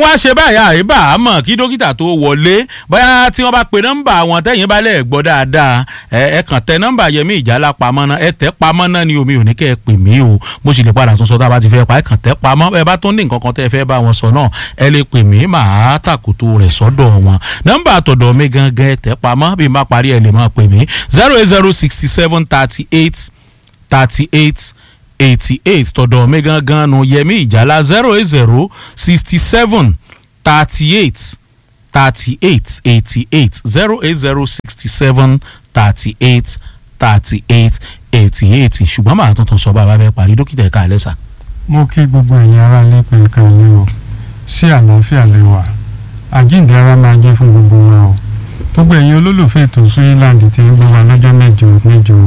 wá ṣe báyà àríbà àmọ́ kí dókítà tó wọlé bóyá tí wọ́n bá pe nọ́mbà wọn tẹ́yìn bá lẹ̀ gbọ́ dáadáa ẹ ẹ kàn tẹ nọ́mbà Yẹmí Ìjálá pamọ́ náà ẹ tẹ́ pamọ́ náà ni omi ò ní kẹ́ ẹ pè mí o mo sì lè padà tún sọ tá a bá ti fẹ́ pa ẹ kàn tẹ́ pamọ́ ẹ bá tún ní nǹkan kan tẹ́ ẹ fẹ́ bá wọn sọ náà ẹ lè pè mí màá tàkùtù rẹ̀ sọ́dọ̀ wọn nọ́mbà àtọ̀dọ̀ mi gangan ẹ tẹ́ pamọ́ bí n bá parí ẹ lè máa pè mí zero eight zero sixty seven thirty eight thirty eight eighty eight tọ̀dọ̀ mi gangan nu Yẹmí Ìjálá zero eight zero sixty seven thirty eight thirty eight eighty eight zero eight zero sixty seven thirty eight thirty eight eighty eight ṣùgbọ́n màá tuntun sọ bàbá bẹ́ẹ̀ parí dókítà ẹ̀ka ẹ̀ lẹ́sà. mo kí gbogbo ẹ̀yin ará ilé pé ká lé o sí àlàáfíà lè wà àjíǹde ara máa jẹ́ fún gbogbo wa o gbogbo ẹ̀yin olólùfẹ́ ètò Suryland tí ń gbọ́ wa lọ́jọ́ mẹ́jọ mẹ́jọ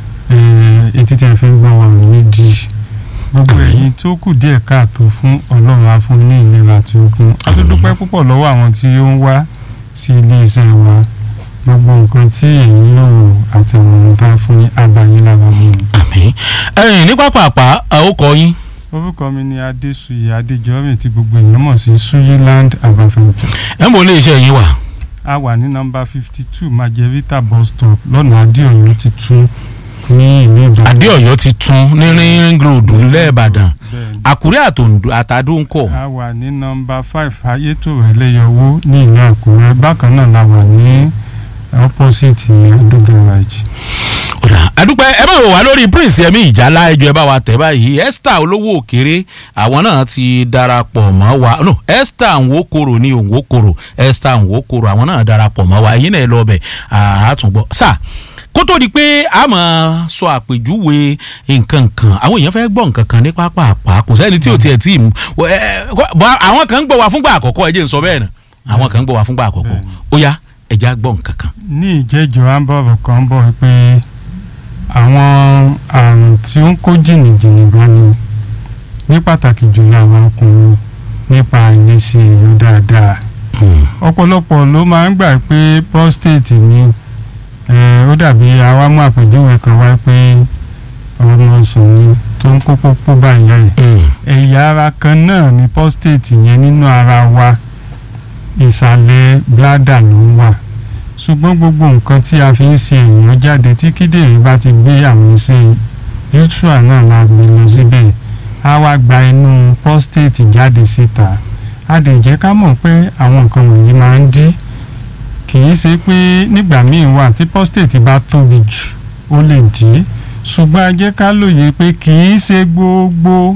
etí tẹ́ fi ń gbọ́ wa ò ní di gbogbo ẹ̀yin tó kù díẹ̀ káàtó fún ọlọ́run á fún ní ìlera tí ó kún a tún dúpẹ́ púpọ̀ lọ́wọ́ àwọn tí ó ń wá sí iléeṣẹ́ wa gbogbo nǹkan tí ẹ̀yin lò àtàwọn ohun tá a fún yín abayín lára mú un. àmín ẹ̀yin ní pápápá àwòkọ yín. orúkọ mi ni adéṣuyè adéjọ́rìn tí gbogbo èèyàn mọ̀ sí Suryland Agriculture. ẹ ń bọ̀ ilé iṣẹ́ yín wà. a wà ní nọ́mbà fifty two majerita bus stop lọ́nà adéọ̀yọ́ ti tún ní ìlú ìbàdàn. adéọ̀yọ́ ti tún ní ring road lẹ́ẹ̀bàdàn bẹ́ẹ̀ni àkúrẹ́ àtòǹdó àtàdúnkọ̀. a wà ní nọ́mbà five ayétòrò ẹlẹ́yọwó ní ìlú àkúrẹ́ bákan náà la wà ní opposite adó garage. ọ̀dà àdúpẹ́ ẹ máa wò wá lórí prince Yẹmí Ìjálá ẹjọ́ ẹ bá wa tẹ̀ báyìí Esther olówó òkèrè àwọn náà ti darapọ̀ mọ́ wa no Esther nwokoro ní òǹwokoro Esther nwokoro àwọn náà darapọ̀ mọ́ wa ẹ̀yin náà ẹ lọ bẹ̀ àátúngbọ̀ sáà kó tó di pé a máa sọ àpèjúwe nǹkan kan àwọn èèyàn fẹ́ gbọ́ nǹkan kan ní pápá kò sẹ́ni tí ò tiẹ̀ tí ì àwọn kan ń gbọ́ wa fúngbà àkọ́kọ́ ẹ jẹ́ n sọ bẹ́ẹ̀ náà àwọn kan ń gbọ́ wa fúngbà àkọ́kọ́ ó yá ẹ já gbọ́ nǹkan kan. ní ìjẹ́jọ́ àbọ̀rọ̀ kan bọ̀ pé àwọn àrùn tí ó ń kó jìnnìjìnnì bá ní ní pàtàkì jùlọ àwọn ọkùnrin nípa àìlèṣe èèyàn dáadáa ọ̀pọ̀lọpọ̀ ló máa ń gbà pé prostate ni ó dàbí àwa mú àpèjúwe kan wá pé ọmọ sùn ni tó ń kó pópó báyìí yẹn ẹ̀yà ara kan náà ni prostate yẹn nínú ara wa ìsàlẹ̀ bladder ló ń wà ṣùgbọ́n gbogbo nǹkan tí a fi ń ṣe èèyàn jáde tí kíndìnrín bá ti gbé àwọn iṣẹ́ utra náà la gbé lọ síbẹ̀ á wá gba inú prostate jáde síta a lè jẹ́ ká mọ̀ pé àwọn nǹkan wọ̀nyí máa ń dí kì í ṣe pé nígbà míì wà tí prostate bá tóbi jù ó lè dí ṣùgbọ́n a jẹ́ ká lóye pé kì í ṣe gbogbo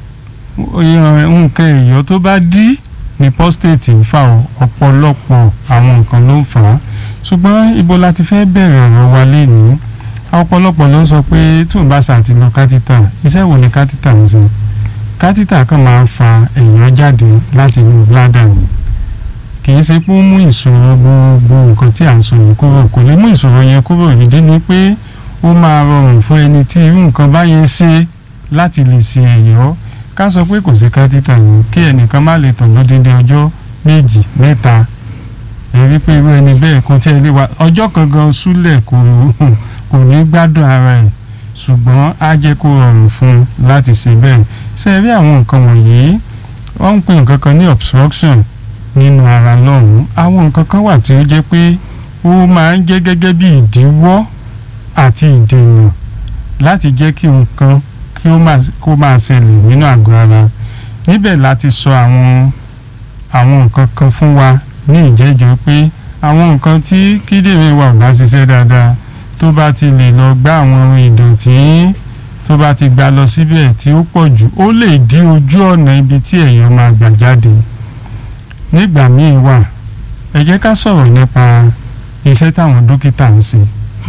nǹkan èèyàn tó bá dí ni prostate ń fà ó ọ̀pọ̀lọpọ̀ àwọn nǹkan ló ń fà á ṣùgbọ́n ibo la ti fẹ́ bẹ̀rẹ̀ ọ̀rọ̀ wa lénìí ọ̀pọ̀lọpọ̀ ló ń sọ pé tí òun bá ṣàtìlọ kátítà iṣẹ́ wo ni kátítà ń ṣe kátítà kan máa ń fa èèyàn jáde láti inú bladder ni kì í ṣe pé ó mú ìṣòro gbogbo nǹkan tí à ń sọ yìí kúrò kò lè mú ìṣòro yẹn kúrò ìdí ni pé ó máa rọrùn fún ẹni tí irú nǹkan báyẹn ṣe láti lè ṣe ẹ̀yọ́ ká sọ pé kò sí kátítà yìí kí ẹnìkan má lè tàn lódindi ọjọ́ méjì mẹ́ta èrí pé irú ẹni bẹ́ẹ̀ kò tí ẹ lè wá ọjọ́ kan gan súlẹ̀ kò kò ní gbádùn ara ẹ̀ ṣùgbọ́n á jẹ́ kó rọrùn fún un láti ṣe bẹ́ẹ̀ ṣe rí àwọn nǹkan wọ̀nyí wọ́n ń pè nǹkan kan ní obstruction nínú ara lọ́hùn-ún àwọn nǹkan kan wà tí ó jẹ́ pé ó máa ń jẹ́ gẹ́gẹ́ bí ìdíwọ́ àti ìdènà láti jẹ́ kí nǹkan kí ó máa ṣẹlẹ̀ nínú àgọ́ ara níbẹ̀ láti sọ àwọn àwọn nǹkan kan fún wa ní ìjẹ́jọ́ pé àwọn nǹkan tí kíndìnrín wa ò bá ṣiṣẹ́ dáadáa tó bá ti lè lọ gbá àwọn ohun ìdọ̀tí tó bá ti gbà lọ síbẹ̀ tí ó pọ̀ jù ó lè dí ojú ọ̀nà ibi tí èèyàn máa gbà jáde nígbà míì wà ẹ jẹ́ ká sọ̀rọ̀ nípa iṣẹ́ táwọn dókítà ń ṣe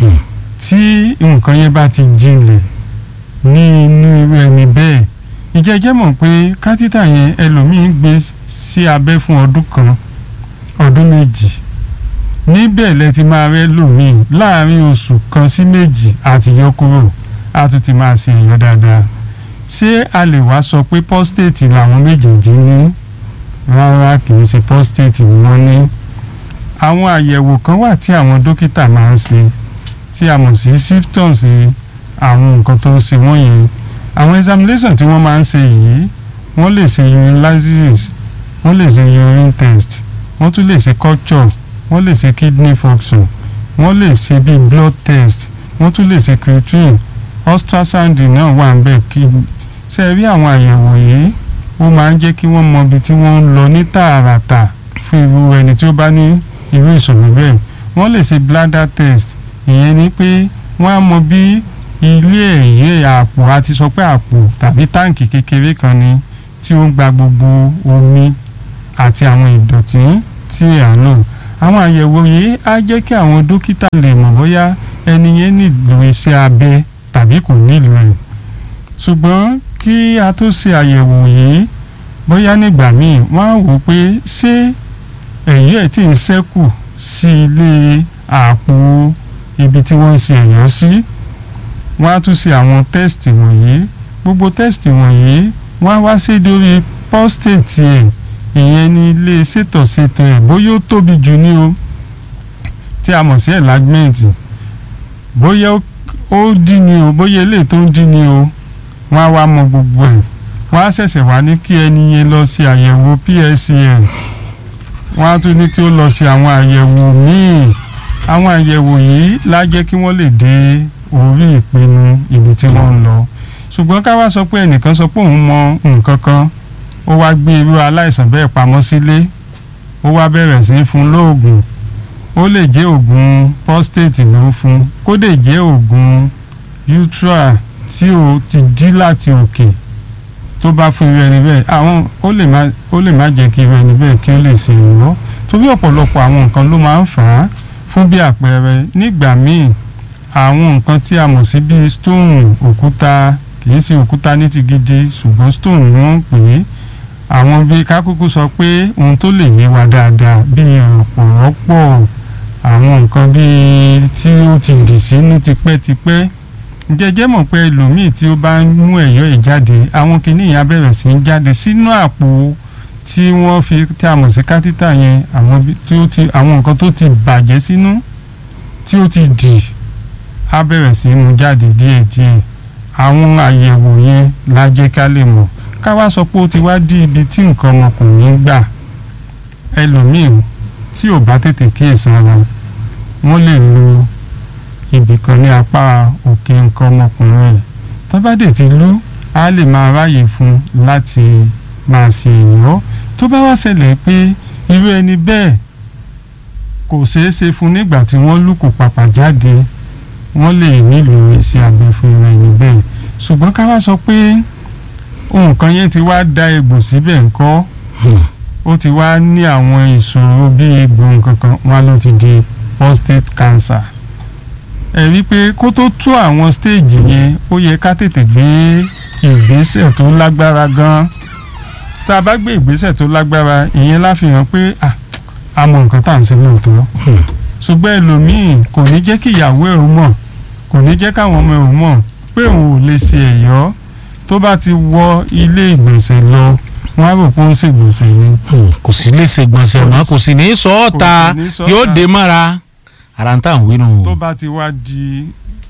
tí nǹkan yẹn bá ti jinlẹ̀ ní inú irú ẹni bẹ́ẹ̀ ìjẹ́jẹ́ mọ̀ pé kátítà yẹn ẹlòmíín gbé sí abẹ́ fún ọdún kan ọdún méjì níbẹ̀ lẹ ti máa rẹ́ lòmíì láàrin oṣù kan sí méjì àti yọ kúrò á tún ti máa ṣe èèyàn dáadáa ṣé a lè wá sọ pé prostate làwọn méjèèjì ní rárá kì í ṣe prostate ni wọ́n ní àwọn àyẹ̀wò kan wà tí àwọn dókítà máa ń ṣe tí a mọ̀ sí symptoms àwọn nǹkan tó ń ṣe wọ́n yẹn àwọn examination tí wọ́n máa ń ṣe yìí wọ́n lè ṣe urinalysis wọ́n lè ṣe urine test wọ́n tún lè ṣe culture wọ́n lè ṣe kidney function wọ́n lè ṣe bíi blood test wọ́n tún lè ṣe creatinine ultrasound náà wà ń bẹ̀ kí ṣe rí àwọn àyẹ̀wò yìí ó máa ń jẹ́ kí wọ́n mọ ibi tí wọ́n ń lọ ní tààràtà fún irú ẹni tí ó bá ní irú ìṣòro bẹ́ẹ̀ wọ́n lè ṣe bladder test ìyẹn ni pé wọ́n á mọ bí ilé ẹ̀yẹ àpò àti sọ pé àpò tàbí táǹkì kékeré kan ni tí ó ń gba gbogbo omi àti àwọn ìdọ̀tí tí à ń lò àwọn àyẹ̀wò yìí á jẹ́ kí àwọn dókítà lè mọ̀ bóyá ẹni yẹn nílò iṣẹ́ abẹ tàbí kò nílò ẹ̀ ṣùgbọ́n kí a tó ṣe àyẹ̀wò yìí bóyá nígbà míì wọ́n á wò pé ṣé ẹ̀yọ́ ẹ̀ tí ń ṣẹ́kù sí ilé àpò ibi tí wọ́n ń ṣe ẹ̀yọ́ sí wọ́n á tún ṣe àwọn tẹ́sítì wọ̀nyí gbogbo tẹ́sítì wọ̀nyí wọ́n á wá sí lórí prostate ẹ̀ ìyẹn ní ilé ṣètọ̀ṣètò ẹ̀ bóyá ó tóbi jù ní o tí a mọ̀ sí enlargement bóyá ó dí ni o bóyá eléyìí tó ń dí ni o wọ́n á wá mọ gbogbo ẹ̀ wọ́n á ṣẹ̀ṣẹ̀ wá ní kí ẹni yẹn lọ ṣe àyẹ̀wò PSCN wọ́n á tún ní kí ó lọ ṣe àwọn àyẹ̀wò míì àwọn àyẹ̀wò yìí lá jẹ́ kí wọ́n lè dé orí ìpinnu ibi tí wọ́n ń lọ ṣùgbọ́n ká wá sọ pé ẹnìkan sọ pé òun mọ nǹkan kan ó wá gbé irú aláìsàn bẹ́ẹ̀ pamọ́ sílé ó wá bẹ̀rẹ̀ sí í fún lóògùn ó lè jẹ́ oògùn prostate ló ń fún kó lè jẹ́ oògùn utra tí ó ti dí láti òkè tó bá fún irú ẹni bẹ́ẹ̀ àwọn ó lè má ó lè má jẹ́ kí irú ẹni bẹ́ẹ̀ kí ó lè ṣe ìrọ́ torí ọ̀pọ̀lọpọ̀ àwọn nǹkan ló máa ń fà á fún bí àpẹẹrẹ nígbà míì àwọn nǹkan tí a mọ̀ sí bíi stone òkúta kìí ṣe òkúta ní ti gidi ṣùgbọ́n stone ni wọ́n ń pè é àwọn bíi kákúkú sọ pé ohun tó lè yé wa dáadáa bíi ọ̀pọ̀lọpọ̀ àwọn nǹkan bíi tí ó ti dì sínú tipẹ́tipẹ́ jẹjẹ mọ̀ pé ẹlòmíì tí ó bá ń mú ẹ̀yọ́ ẹ̀ jáde àwọn kìíní yẹn á bẹ̀rẹ̀ sí í jáde sínú àpò tí wọ́n fi tí a mọ̀ sí kátítà yẹn àwọn tí ó ti àwọn nǹkan tó ti bàjẹ́ sínú tí ó ti dì á bẹ̀rẹ̀ sí í mú jáde díẹ̀díẹ̀ àwọn àyẹ̀wò yẹn la jẹ́ ká lè mọ̀ ká wá sọ pé ó ti wá dí ibi tí nǹkan ọmọkùnrin gbà ẹlòmíì tí ò bá tètè kíyèsára wọ́n lè lo ibì kan ní apá òkè nǹkan ọmọkùnrin ẹ̀ tó bá dé ti lú á lè máa ráyè fún láti máa ṣe èèyàn tó bá wá ṣẹlẹ̀ pé irú ẹni bẹ́ẹ̀ kò ṣeé ṣe fún nígbà tí wọ́n lù kò pàpà jáde wọ́n lè nílò iṣẹ́ abẹ fún irú ẹni bẹ́ẹ̀ ṣùgbọ́n ká wá sọ pé nǹkan yẹn ti wá da egbò síbẹ̀ ńkọ́ ó ti wá ní àwọn ìṣòro bíi egbò nǹkan kan wọn ló ti di prostate cancer ẹ rí i pé kó tó tó àwọn stéèjì yẹn ó yẹ ká tètè gbé ìgbésẹ̀ tó lágbára gan tá a bá gbé ìgbésẹ̀ tó lágbára ìyẹn láfihàn pé a mọ nǹkan tá à ń ṣe lóòótọ́ ṣùgbọ́n ẹlòmíì kò ní jẹ́ kí ìyàwó ẹ̀ mọ̀ kò ní jẹ́ káwọn ọmọ ẹ̀ mọ̀ pé òun ò lè ṣe ẹ̀yọ́ tó bá ti wọ ilé ìgbọ̀nsẹ̀ lọ wọ́n á rò pé ó ń ṣègbọ̀nsẹ̀ ni. kò sí lè ṣègbọ̀nsẹ̀ mọ́ kò sì ní í sọ ọ́ ta kò sì ní sọ ọ́ yóò ta. dé mọ́ra ara ń tà ń wí nù. tó bá ti wá di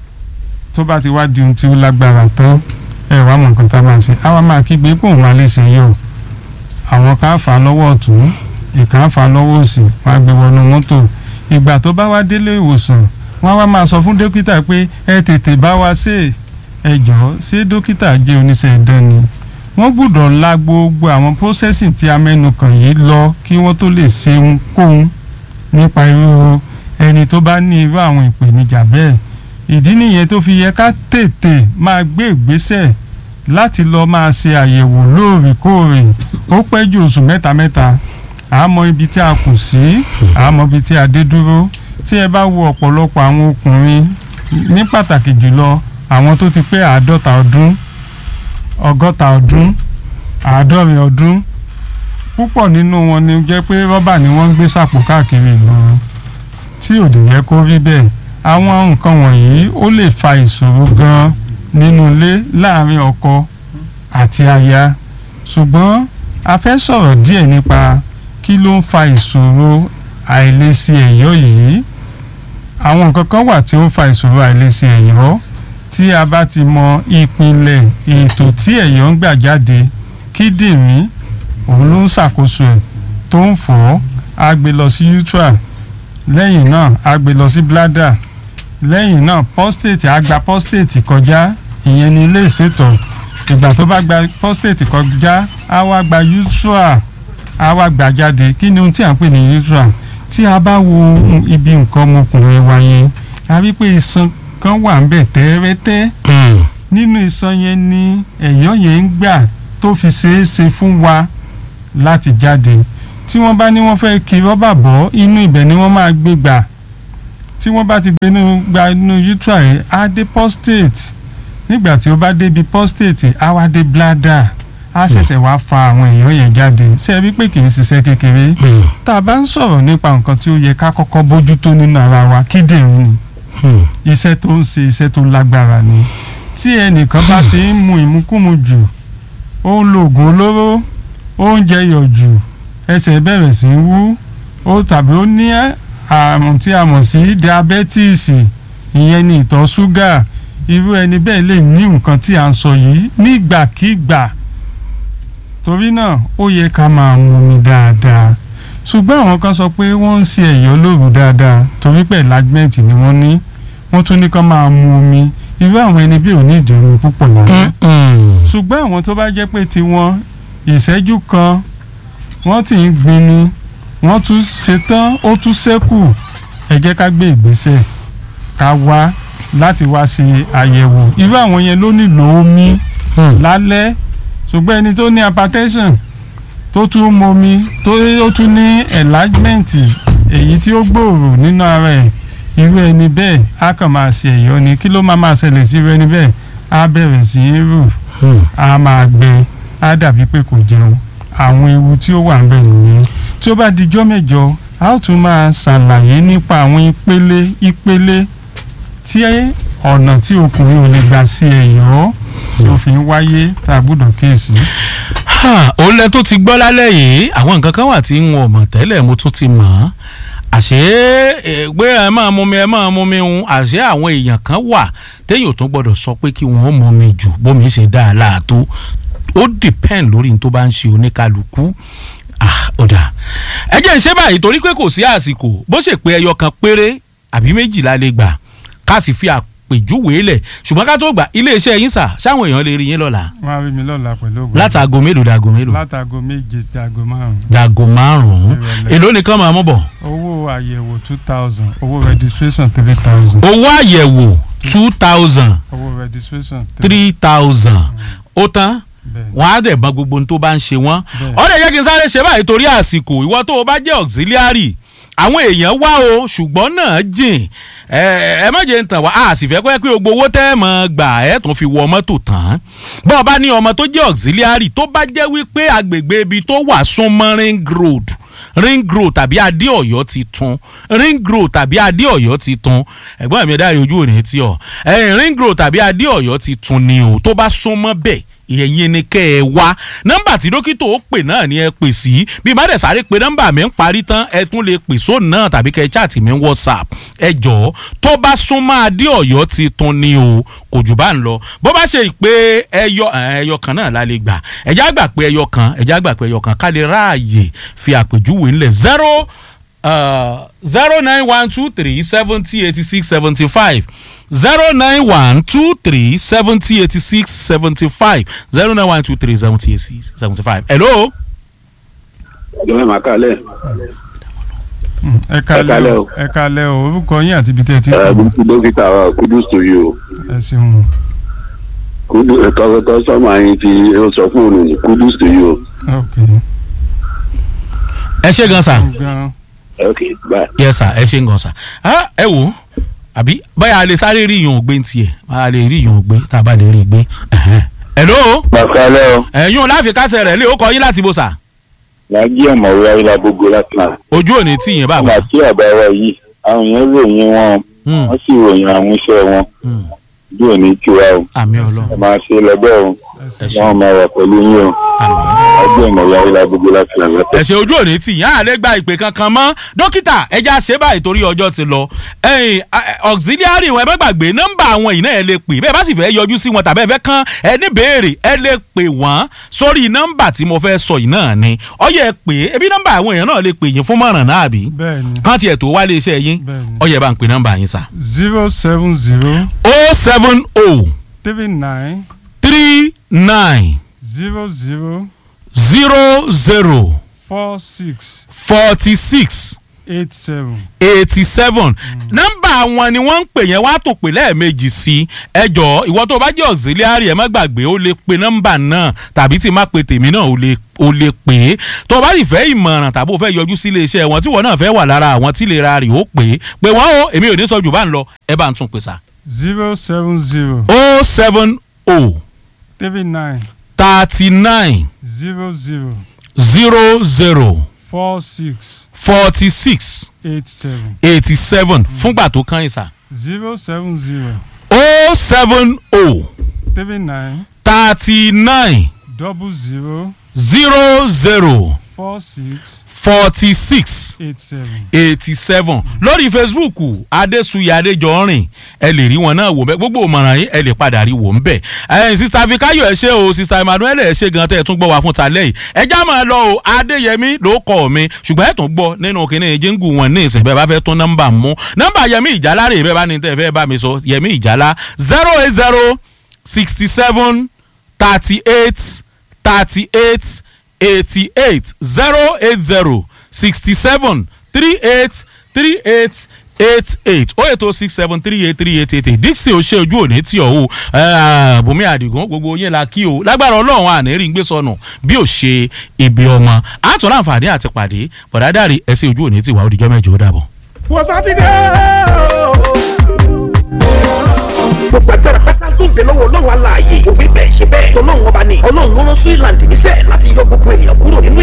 tó bá ti wá di ohun tí ó lágbára tán ẹ wá mọ nǹkan tá a máa ṣe àwa máa kígbe pé òun máa lè ṣe yẹ o àwọn kan á fà á lọ́wọ́ ọ̀tún ìkan á fà á lọ́wọ́ òsì wọ́n á gbé wọnú mọ́tò ìgbà tó bá wá délé ìwòsàn wọ́n á wá máa sọ fún dókítà pé ẹ tètè bá wa ṣe ẹ jọ̀ọ́ ṣé dókítà jẹ́ oníṣẹ́ ìdán ni wọ́n gbọ́dọ̀ la gbogbo àwọn processing tí a mẹ́nu kàn yìí lọ kí wọ́n tó lè ṣe ohunkóhun nípa irú ẹni tó bá ní irú àwọn ìpèníjà bẹ́ẹ̀ ìdí nìyẹn tó fi yẹ ká tètè máa gbé ìgbésẹ̀ láti lọ máa ṣe àyẹ̀wò lóòrèkóòrè ó pẹ́ ju oṣù mẹ́ta mẹ́ta àmọ́ ibi tí a kù sí àmọ́ ibi tí a dé dúró tí ẹ bá wo ọ̀pọ̀lọpọ̀ àwọn ọkùnrin ní pàtàkì jùlọ àwọn tó ti pé àádọ́ta ọdún ọgọ́ta ọdún àádọ́rin ọdún púpọ̀ nínú wọn ni jẹ́ pé rọ́bà ni wọ́n ń gbé sàpò káàkiri ìgboro tí òdì yẹ kó rí bẹ́ẹ̀ àwọn nǹkan wọ̀nyí ó lè fa ìṣòro gan nínú ilé láàrin ọkọ àti aya ṣùgbọ́n a fẹ́ sọ̀rọ̀ díẹ̀ nípa kí ló ń fa ìṣòro àìlèṣe ẹ̀yọ́ yìí àwọn nǹkan kan wà tí ó ń fa ìṣòro àìlèṣe ẹ̀yọ́ tí a bá ti mọ ìpìlẹ̀ ètò tí ẹ̀yọ́ ń gbà jáde kíndìnrín òun ló ń ṣàkóso ẹ̀ tó ń fọ̀ ọ́ á gbé lọ sí utra lẹ́yìn náà á gbé lọ sí bladder lẹ́yìn náà prostate á gba prostate kọjá ìyẹn ní ilé ìṣètọ̀ ìgbà tó bá gba prostate kọjá á wá gba utra á wá gbà jáde kí ni ohun tí à ń pè ní utra tí a bá wo ibi nǹkan ọmọkùnrin wa yẹn a rí pé iṣan kan wà ń bẹ̀ tẹ́rẹ́tẹ́ nínú iṣan yẹn ni ẹ̀yọ́ yẹn ń gbà tó fi ṣeé ṣe fún wa láti jáde tí wọ́n bá ní wọ́n fẹ́ kí rọ́bà bọ́ inú ibẹ̀ ni wọ́n máa gbé gbà tí wọ́n bá ti gbé inú gba inú utra yẹn á dé prostate nígbà tí ó bá débi prostate á wá dé bladder á ṣẹ̀ṣẹ̀ wá fa àwọn ẹ̀yọ́ yẹn jáde ṣé ẹ rí pé kì í ṣiṣẹ́ kékeré tá a bá ń sọ̀rọ̀ nípa nǹkan tí ó yẹ ká kọ́kọ́ bójútó nínú ara wa kíndìnrín ni iṣẹ́ tó ń ṣe iṣẹ́ tó lágbára ni tí ẹnìkan bá ti ń mu ìmukúmu jù ó ń lo oògùn olóró ó ń jẹyọ̀ jù ẹsẹ̀ bẹ̀rẹ̀ sí í wú ó tàbí ó ní àrùn tí a mọ̀ sí diabẹ́tíìsì ìyẹn ni ìtọ̀ ṣúgà irú ẹni bẹ́ẹ̀ lè ní nǹkan tí a ń sọ yìí nígbàkigbà torí náà ó yẹ ká máa mu omi dáadáa ṣùgbọ́n àwọn kan sọ pé wọ́n ń ṣe ẹ̀yọ́ lóru dáadáa torí pé enlargement ni wọ́n ní wọ́n tún ní ká máa mu omi irú àwọn ẹni bí ò ní ìdí omi púpọ̀ lára ṣùgbọ́n àwọn tó bá jẹ́ pé tiwọn ìṣẹ́jú kan wọ́n ti ń gbin ni wọ́n tún ṣetán ó tún ṣẹ́kù ẹ jẹ́ ká gbé ìgbésẹ̀ ká wá láti wá ṣe àyẹ̀wò irú àwọn yẹn ló nílò omi lálẹ́ ṣùgbọ́n ẹni tó ní hypertension tó tún momi tó ó tún ní enlargement èyí tí ó gbòòrò nínú ara ẹ̀ irú ẹni bẹ́ẹ̀ á kàn máa ṣe ẹ̀yọ́ ni kí ló máa máa ṣẹlẹ̀ sí irú ẹni bẹ́ẹ̀ á bẹ̀rẹ̀ sí í rù á máa gbẹ á dàbí pé kò jẹun àwọn ewu tí ó wà ń bẹ̀ nìyẹn tí ó bá dijọ́ mẹ́jọ a ó tún máa ṣàlàyé nípa àwọn ìpele ìpele tí ọ̀nà tí ọkùnrin ò lè gbà sí ẹ̀yọ́ tí ó fi ń wáyé tá a gbọ́dọ̀ kíyèsí. òun lẹ tó ti gbọ́ lálẹ́ yìí àwọn nǹkan kan wà tí n ò mọ̀ tẹ́lẹ̀ mo tún ti mọ̀ ọ́ àṣé pé ẹ máa mú mi ẹ máa mú mi ń àṣé àwọn èèyàn kan wà téèyàn tó gbọ́dọ̀ sọ pé kí wọ́n mú mi jù bómi ṣe dáa láàtó ó depend lórí n tó bá ń ṣe oníkálukú ọ̀dà ẹ jẹ́ ń ṣe báyìí torí pé kò sí àsìkò bó ṣe pé ẹyọ kan péré àbí méjìlá lè gbà ká sì fi àpèjúwe lẹ̀ ṣùgbọ́n ká tó gbà iléeṣẹ́ yín sà sáwọn èèyàn lè rí yín lọ́la. wọ́n á rí mi lọ́la pẹ̀lú ògùn. látàgò mélòó dàgò mélòó. látàgò méje sí àgò márùn-ún. dàgò márùn-ún èló nìkan máa mú bọ̀. owó àyẹ̀wò two thousand owó registration three thousand. owó àyẹ̀wò two thousand owó registration three thousand ó tán bẹ́ẹ̀ wọn á dẹ̀ mọ gbogbo ohun tó bá ń ṣe wọ́n Bẹ́ẹ̀. ọ̀dẹ̀ jẹ́ kí n sáré ṣe báyìí torí àsìkò ìwọ tó o bá jẹ́ auxiliary àwọn èèyàn wá o ṣùgbọ́n náà jìn ẹ ẹ má jẹ́ ń tàn wá a sì fẹ́ kọ́ ẹ pé gbogbo owó tẹ́ ẹ mọ̀ gbà ẹ tún fi wọ mọ́tò tán bọ́ọ̀ bá ní ọmọ tó jẹ́ auxiliary tó bá jẹ́ wípé agbègbè ibi tó wà súnmọ́ ring road ring road tàbí adéọ̀yọ́ ti tún ring road tàbí adéọ̀yọ́ ti tún ẹ̀gbọ́n mi ẹ̀dá ojú òní tí ọ ẹ̀yìn ring road tàbí adéọ̀yọ́ ti tún ni o tó bá súnmọ́ bẹ́ẹ̀ ìyẹn ni kẹ́ ẹ wá nọ́mbà tí dókítà ó pè náà ni ẹ pè sí bí má dẹ̀ sáré pé nọ́mbà mi ń parí tán ẹ tún lè pè sóun náà tàbí kẹ́ ẹ chaàtì mi ń whatsapp ẹ jọ̀ọ́ tó bá súnmọ́ adéọ̀yọ́ ti tún ni o kò jù bá ń lọ bó bá ṣe pé ẹyọ ẹyọ kan náà la lè gbà ẹjá gbà pé ẹyọ kan ẹjá gbà pé ẹyọ kan ká lè ráàyè fi àpèjúwe ńlẹ̀ zero zero nine one two three seventy eighty six seventy five zero nine one two three seventy eighty six seventy five zero nine one two three seventy eighty six seventy five. hello. ọjọ́ mẹ́ma kálẹ̀ ẹ kálẹ́ kálẹ́ o o. ẹ kálẹ́ o orúkọ yín àti ibi tẹ́ ẹ ti ẹ kú gbogbo dókítà wa kudus to you ẹ ṣeun kudu ẹ̀kọ́ sọ́mọ yín ti ó sọ fún òun ní kudus to you ok ẹ ṣe gan sa. gan ok bye. yes sir ẹ ṣe gan sa. Ah, ẹ wò ó àbí báyà a lè sáré rí ìyọ̀n ògbé tiẹ̀ a lè rí ìyọ̀n ògbé tá a bá lè rí ìgbé. Ẹ̀hẹ́n. hello. màkàlẹ́ o ẹ̀yún láfi kásẹ̀ rẹ̀ lé ó kọ yín láti bó sa. lájí ọ̀mọ̀wé ayélujábógo láti náà ojú òní tí yẹn bá nígbà wà. tí àbá wa yìí àwọn èèyàn ròyìn wọn Hmm, wọ́n sì ròyìn àwọn iṣẹ́ wọn hmm. bí òní tiwa o àmì ẹ ọlọ́run máa ṣe lọ́gbẹ́ o ẹ ẹ ṣe wọn máa wà pẹ̀lú yín o àmì. ọgbẹ́ ìmọ̀lá ilá gbogbo láti ràn lẹ́tọ̀. ẹ̀sẹ̀ ojú òní tì yín àlẹ́ gba ìpè kankan mọ́ dókítà ẹja ṣe báyìí torí ọjọ́ ti lọ ẹ̀yìn auxiliary wọn ẹ bá gbàgbé nọ́mbà àwọn yìí náà ẹ lè pè bẹ́ẹ̀ bá sì fẹ́ yọjú sí wọn tàbí ẹ fẹ́ kán ẹ ní béèrè ẹ lè pè wọ́n sórí nọ́mbà tí mo fẹ́ sọ yìí náà ni ọyẹ pè é ebi nọ́mbà àwọn èèyàn náà lè pè yín fún mọ̀ràn náà àbí bẹ́ẹ̀ ni kán tiẹ̀ tó wálé iṣẹ́ yín Bẹ́ẹ̀ni. ọyẹ bá ń pè nọ́mbà yín sà. zero seven zero o seven o three nine three nine zero zero zero zero four six forty six eight seven. eighty seven nọ́mbà wọn ni wọ́n ń pè yẹn wá tó pè lẹ́ẹ̀mejì sí ẹjọ́ ìwọ tó bá jẹ́ auxiliary ẹ má gbàgbé ó lè pe nọ́mbà náà tàbí tí má pe tèmi náà ó lè ó lè pè é tó o bá sì fẹ́ ìmọ̀ràn tàbí o fẹ́ yọjú sí iléeṣẹ́ wọn tí wọn náà fẹ́ wà lára àwọn tí lè ra rè ó pè é pé wọ́n o èmi ò ní sọ jù bá ń lọ ẹ bá ń tún pè sá. zero seven zero o seven o three nine thirty nine zero zero zero zero four six forty six eight seven eighty seven fúngbà tó kàn yín sá. zero seven zero o seven o three nine thirty nine double zero zero zero four six forty six eight seven. eighty seven lórí facebook adesuyi adejọrin ẹ lè rí wọn náà wò bẹ gbogbo ìmọ̀ràn yín ẹ lè padà rí wò ń bẹ̀ ẹ sista fikayo ẹ ṣe o sista emmanuel ẹ ṣe gan tẹ ẹ tún gbọ́ wá fún talẹ́ yìí ẹ já máa lọ o adéyẹmí ló kọ́ mi ṣùgbọ́n ẹ tún gbọ́ nínú kínní jíngù wọn ní ìsìn bẹ́ẹ̀ bá fẹ́ tún nọ́mbà mú nọ́mbà yẹmí ìjálá rè bẹ́ẹ̀ bá ní tẹ́ fẹ́ bá mi sọ yẹmí ìjálá zero eight zero sixty seven thirty eight thirty eight eighty eight zero eight zero sixty seven three eight three eight eight eight oh eight oh six seven three eight three eight eight eight dixie o ṣe ojú òní tí o o bùnmi àdìgún gbogbo yín la kí o lágbára ọlọ́run àní rí ń gbé sọnù bí ò ṣe ibi ọmọ àtọ̀ láǹfààní àti pàdé bọ̀dádàrí ẹsẹ̀ ojú òní tí wà ó dijọ́ mẹ́jọ ó dàbọ̀. wọ́n sátidé gbogbo agbára pátá tó ń bẹ lọ́wọ́ ọlọ́run aláàyè òbí bẹ́ẹ̀ ṣe bẹ́ẹ̀ tọ́lọ́run ọba ni ọlọ́run ló rán Switzerland níṣẹ́ láti yọ gbogbo ènìyàn kúrò nínú